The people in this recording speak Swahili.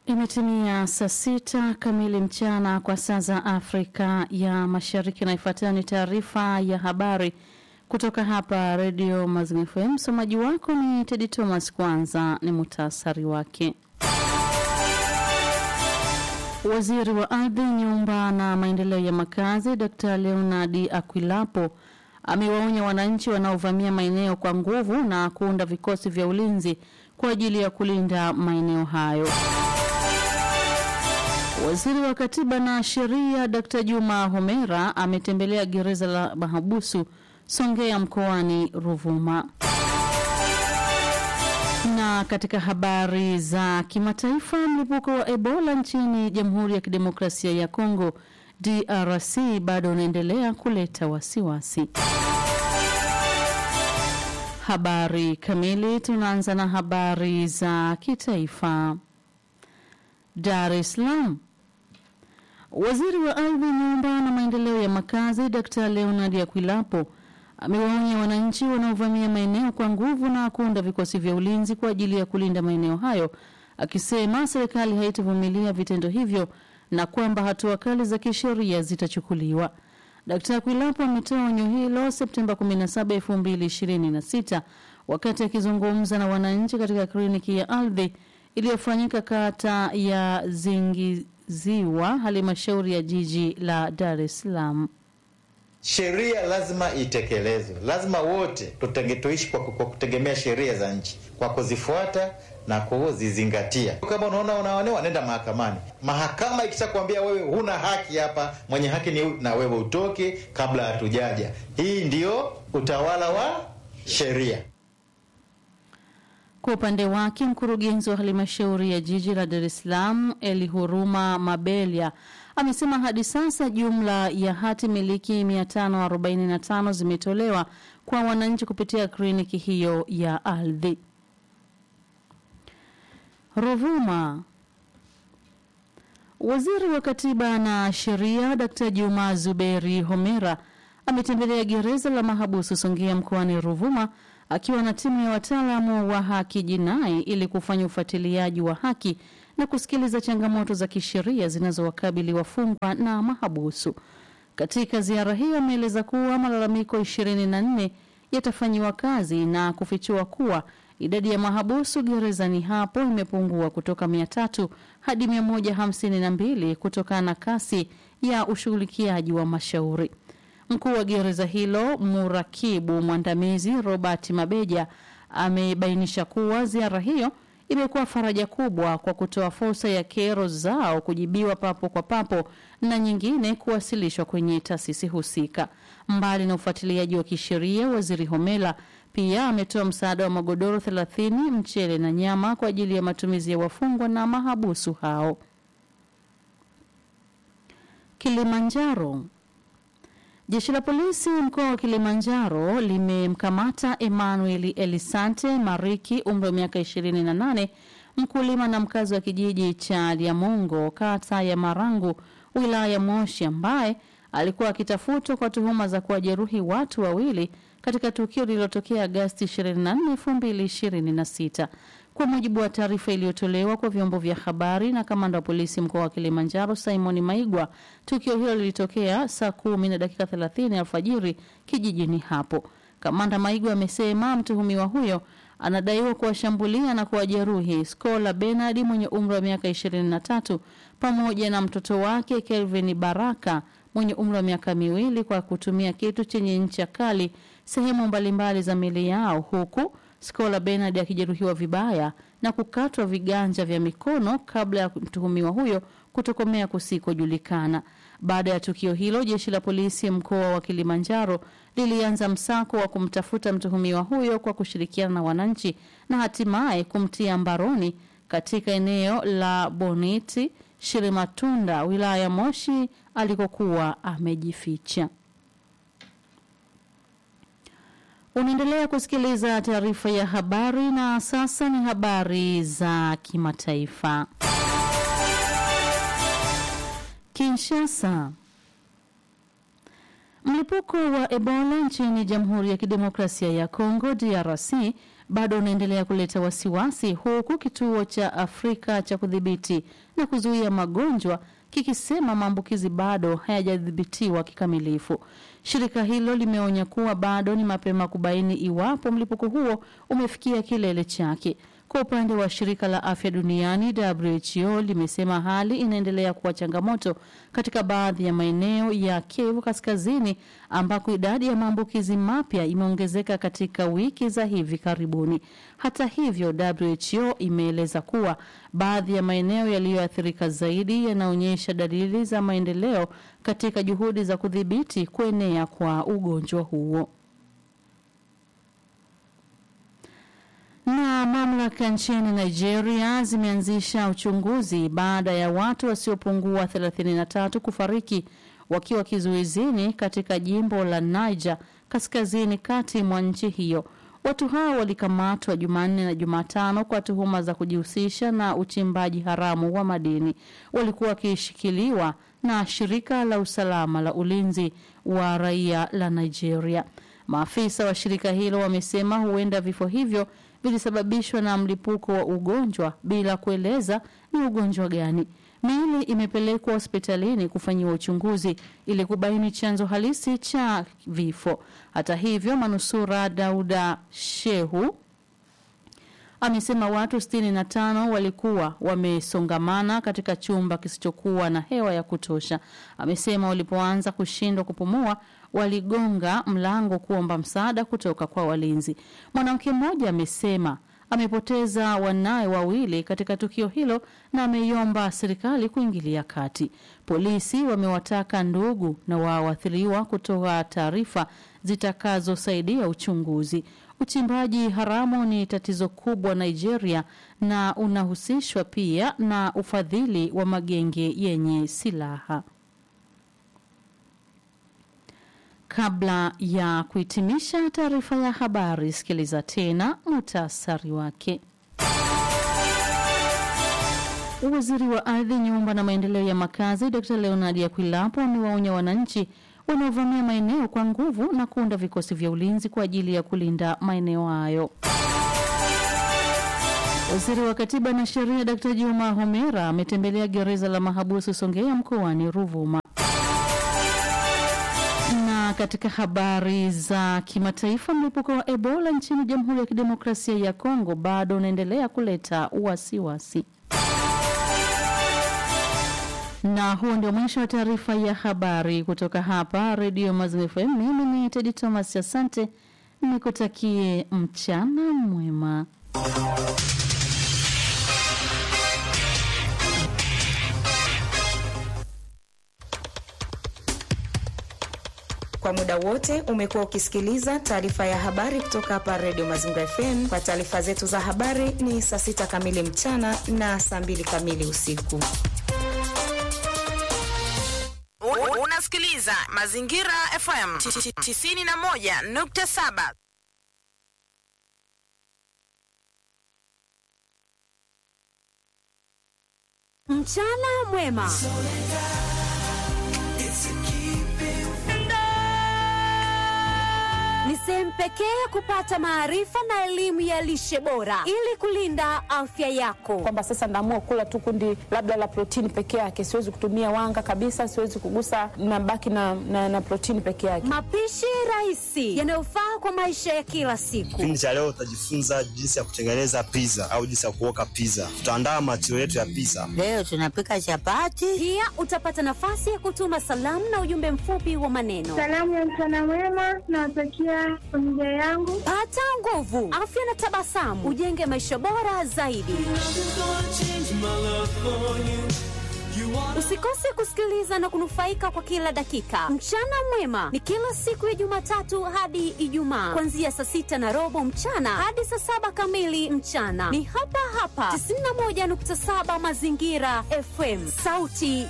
Imetimia saa sita kamili mchana kwa saa za Afrika ya Mashariki, na ifuatayo ni taarifa ya habari kutoka hapa Redio Mazimu FM. Msomaji wako ni Tedi Thomas. Kwanza ni muhtasari wake. Waziri wa Ardhi, Nyumba na Maendeleo ya Makazi Dr. Leonard Akwilapo amewaonya wananchi wanaovamia maeneo kwa nguvu na kuunda vikosi vya ulinzi kwa ajili ya kulinda maeneo hayo. Waziri wa Katiba na Sheria Dr. Juma Homera ametembelea gereza la mahabusu Songea mkoani Ruvuma. Na katika habari za kimataifa, mlipuko wa Ebola nchini Jamhuri ya Kidemokrasia ya Kongo DRC bado unaendelea kuleta wasiwasi. Habari kamili, tunaanza na habari za kitaifa. Dar es Salaam. Waziri wa Ardhi, Nyumba na Maendeleo ya Makazi Dr. Leonard Akwilapo amewaonya wananchi wanaovamia maeneo kwa nguvu na kuunda vikosi vya ulinzi kwa ajili ya kulinda maeneo hayo, akisema serikali haitavumilia vitendo hivyo na kwamba hatua kali za kisheria zitachukuliwa. Dkt. Akwilapo ametoa onyo hilo Septemba 17, 2026 wakati akizungumza na wananchi katika kliniki ya ardhi iliyofanyika kata ya Zingiziwa, halmashauri ya jiji la Dar es Salaam. Sheria lazima itekelezwe, lazima wote tutenge, tuishi kwa, kwa kutegemea sheria za nchi, kwa kuzifuata na kuzizingatia. Kama unaona unaonewa, nenda mahakamani. Mahakama ikishakwambia wewe huna haki hapa, mwenye haki ni na wewe utoke kabla hatujaja. Hii ndio utawala wa sheria. Kwa upande wake mkurugenzi wa halmashauri ya jiji la Dar es Salaam Eli Huruma Mabelia amesema hadi sasa jumla ya hati miliki 545 zimetolewa kwa wananchi kupitia kliniki hiyo ya ardhi. Ruvuma. Waziri wa Katiba na Sheria Dkt. Juma Zuberi Homera ametembelea gereza la mahabusu Songea mkoani Ruvuma akiwa na timu ya wataalamu wa haki jinai ili kufanya ufuatiliaji wa haki na kusikiliza changamoto za kisheria zinazowakabili wafungwa na mahabusu. Katika ziara hiyo ameeleza kuwa malalamiko 24 yatafanyiwa kazi na kufichua kuwa idadi ya mahabusu gerezani hapo imepungua kutoka 300 hadi 152 kutokana na kasi ya ushughulikiaji wa mashauri. Mkuu wa gereza hilo murakibu mwandamizi Robert Mabeja amebainisha kuwa ziara hiyo imekuwa faraja kubwa kwa kutoa fursa ya kero zao kujibiwa papo kwa papo na nyingine kuwasilishwa kwenye taasisi husika. Mbali na ufuatiliaji wa kisheria, waziri Homela pia ametoa msaada wa magodoro 30, mchele na nyama kwa ajili ya matumizi ya wafungwa na mahabusu hao. Kilimanjaro. Jeshi la polisi mkoa wa Kilimanjaro limemkamata Emmanuel Elisante Mariki, umri wa miaka 28, mkulima na mkazi wa kijiji cha Liamungo, kata ya Marangu, wilaya ya Moshi, ambaye alikuwa akitafutwa kwa tuhuma za kuwajeruhi watu wawili katika tukio lililotokea Agasti 24, 2026. Kwa mujibu wa taarifa iliyotolewa kwa vyombo vya habari na kamanda wa polisi mkoa wa Kilimanjaro Simon Maigwa, tukio hilo lilitokea saa kumi na dakika 30 alfajiri kijijini hapo. Kamanda Maigwa amesema mtuhumiwa huyo anadaiwa kuwashambulia na kuwajeruhi Skola Benard mwenye umri wa miaka 23 pamoja na mtoto wake Kelvin Baraka mwenye umri wa miaka miwili kwa kutumia kitu chenye ncha kali sehemu mbalimbali za miili yao huku Skola Benard akijeruhiwa vibaya na kukatwa viganja vya mikono kabla ya mtuhumiwa huyo kutokomea kusikojulikana. Baada ya tukio hilo, jeshi la polisi mkoa wa Kilimanjaro lilianza msako wa kumtafuta mtuhumiwa huyo kwa kushirikiana na wananchi na hatimaye kumtia mbaroni katika eneo la Boniti Shirimatunda, wilaya ya Moshi alikokuwa amejificha. Unaendelea kusikiliza taarifa ya habari na sasa ni habari za kimataifa. Kinshasa. Mlipuko wa Ebola nchini Jamhuri ya Kidemokrasia ya Kongo DRC bado unaendelea kuleta wasiwasi, huku kituo cha Afrika cha kudhibiti na kuzuia magonjwa kikisema maambukizi bado hayajadhibitiwa kikamilifu. Shirika hilo limeonya kuwa bado ni mapema kubaini iwapo mlipuko huo umefikia kilele chake. Kwa upande wa shirika la afya duniani WHO limesema hali inaendelea kuwa changamoto katika baadhi ya maeneo ya Kivu Kaskazini ambako idadi ya maambukizi mapya imeongezeka katika wiki za hivi karibuni. Hata hivyo, WHO imeeleza kuwa baadhi ya maeneo yaliyoathirika zaidi yanaonyesha dalili za maendeleo katika juhudi za kudhibiti kuenea kwa ugonjwa huo. Na mamlaka nchini Nigeria zimeanzisha uchunguzi baada ya watu wasiopungua 33 kufariki wakiwa kizuizini katika jimbo la Niger kaskazini kati mwa nchi hiyo. Watu hao walikamatwa Jumanne na Jumatano kwa tuhuma za kujihusisha na uchimbaji haramu wa madini. Walikuwa wakishikiliwa na shirika la usalama la ulinzi wa raia la Nigeria. Maafisa wa shirika hilo wamesema huenda vifo hivyo vilisababishwa na mlipuko wa ugonjwa bila kueleza ni ugonjwa gani. Miili imepelekwa hospitalini kufanyiwa uchunguzi ili kubaini chanzo halisi cha vifo. Hata hivyo, manusura Dauda Shehu amesema watu 65 walikuwa wamesongamana katika chumba kisichokuwa na hewa ya kutosha. Amesema walipoanza kushindwa kupumua waligonga mlango kuomba msaada kutoka kwa walinzi. Mwanamke mmoja amesema amepoteza wanawe wawili katika tukio hilo na ameiomba serikali kuingilia kati. Polisi wamewataka ndugu na waathiriwa kutoa taarifa zitakazosaidia uchunguzi. Uchimbaji haramu ni tatizo kubwa Nigeria na unahusishwa pia na ufadhili wa magenge yenye silaha. Kabla ya kuhitimisha taarifa ya habari, sikiliza tena muhtasari wake. Waziri wa ardhi, nyumba na maendeleo ya makazi Dr. Leonard Akwilapo amewaonya wananchi wanaovamia maeneo kwa nguvu na kuunda vikosi vya ulinzi kwa ajili ya kulinda maeneo hayo. Waziri wa Katiba na Sheria Dr. Juma Homera ametembelea gereza la mahabusu Songea mkoani Ruvuma. Na katika habari za kimataifa, mlipuko wa Ebola nchini Jamhuri ya Kidemokrasia ya Kongo bado unaendelea kuleta wasiwasi. Na huo ndio mwisho wa taarifa ya habari kutoka hapa Redio Mazimu FM. Mimi ni Tedi Thomas, asante, nikutakie mchana mwema. Kwa muda wote umekuwa ukisikiliza taarifa ya habari kutoka hapa Redio Mazingira FM. Kwa taarifa zetu za habari ni saa sita kamili mchana na saa mbili kamili usiku. Unasikiliza Mazingira FM 91.7. Mchana mwema. Ni sehemu pekee ya kupata maarifa na elimu ya lishe bora ili kulinda afya yako. kwamba sasa naamua kula tu kundi labda la protini peke yake, siwezi kutumia wanga kabisa, siwezi kugusa, nabaki na, na, na protini peke yake. Mapishi rahisi yanayofaa kwa maisha ya kila siku. Kipindi cha leo utajifunza jinsi ya kutengeneza pizza au jinsi ya kuoka pizza. Tutaandaa matio yetu ya pizza. Leo tunapika chapati. Pia utapata nafasi ya kutuma salamu na ujumbe mfupi wa maneno. Salamu ya mchana mwema nawatakia familia yangu. Pata nguvu, afya na tabasamu, ujenge maisha bora zaidi. Usikose kusikiliza na kunufaika kwa kila dakika. Mchana mwema ni kila siku ya Jumatatu hadi Ijumaa, kuanzia saa sita na robo mchana hadi saa saba kamili mchana. Ni hapa hapa 91.7 Mazingira FM, sauti